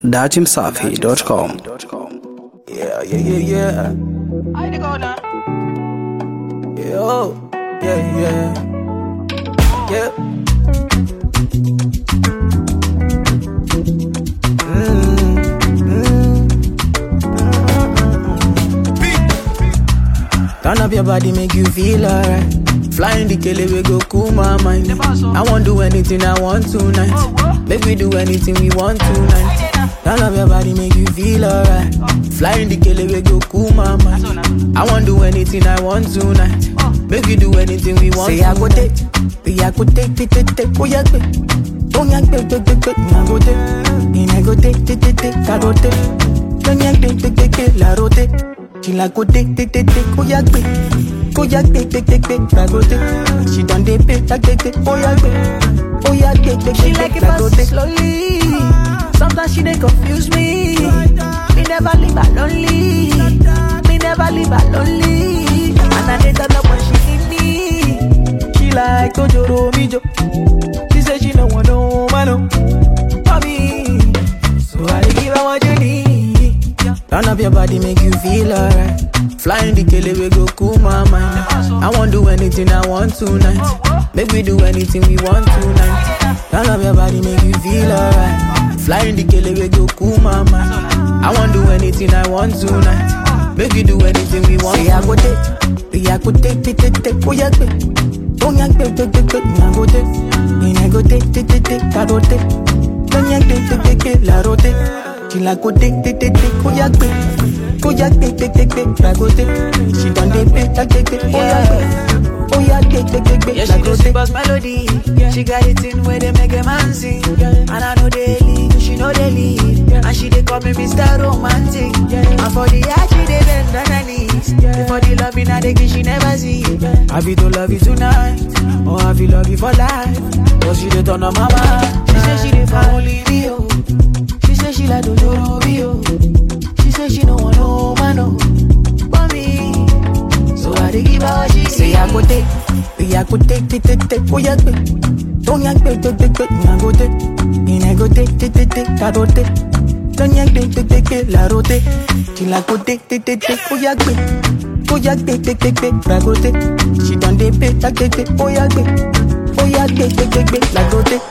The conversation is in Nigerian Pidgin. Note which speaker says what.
Speaker 1: datimsafi.com.
Speaker 2: Yeah, yeah, yeah, yeah.
Speaker 3: I dey go now.
Speaker 2: Yo, yeah, yeah. Yeah. Turn up your body, make you feel alright. Flying the kele we go cool my mind. I won't do anything I want tonight. Make we do anything we want tonight. Turn up your body, make you feel alright. Flying the kele we go cool my mind. I won't do anything I want tonight. Make we do anything we want. Say I go take, say I go take, take, take, take, oh yeah, take. Oh yeah, take, take, take, take, I go take. And I go take, take, take, take, I go take. Don't yeah, take, take, take, take, la rote. She like go take, take, take, take, oh yeah, take. Oh yeah, take, take, take, take, la go take. She done dey pay, take, take, take, oh yeah, take. Oh yeah, take, take,
Speaker 3: She
Speaker 2: take,
Speaker 3: like
Speaker 2: take,
Speaker 3: it
Speaker 2: la go
Speaker 3: fast
Speaker 2: take.
Speaker 3: slowly. Sometimes she dey confuse me. Me never leave her lonely. Me never leave her lonely. And I dey turn up when she need me.
Speaker 2: She like Tojoro Mijo. She say she no want no man no. For me, so I dey give her what you need. Turn up your body, make you feel alright. Flying the kele we go cool my mind. I won't do anything I want tonight. Make we do anything we want tonight. Turn up your body, make you feel alright. Flying the kele we go cool my mind. I won't do anything I want tonight. Make we do anything we want. Say I go take, say I go take, take, take, take, oh yeah, take. Don't yank take take take take I go take And I go take take take take I go take Don't yank take take take take La rote She like go take take take take Oh yank take Oh yank take take take take I go take She done dey pay take take take Oh yank take Oh yank take take take take
Speaker 3: Yeah,
Speaker 2: La
Speaker 3: she
Speaker 2: go
Speaker 3: do
Speaker 2: take
Speaker 3: sweet as melody. She got it in where they make a man sing. And I know they leave, she know they leave. And she they call me Mr. Romantic. And for the art, she they bend on her knees. For the loving, I they give she never see.
Speaker 2: I feel to love you tonight Oh I feel love you for life Cause she dey turn on my mind
Speaker 3: She say she dey for only me, oh. She say she like Dojoro me, oh. She say she no want no man, oh. But me, so I dey give her what she
Speaker 2: Say I go take, say I go take, take, take, take, oh yeah, take. Don't yank take, take, take, take, I go take. And I go take, take, take, take, I go take. Don't yank take, take, take, take, la rote. Till I go take, take, take, take, oh yeah, take. Oh yeah, take, take, take, take, I go take. She done dey pay, take, take, take, oh yeah, take. Oh yeah, take, take, take, take, la go take.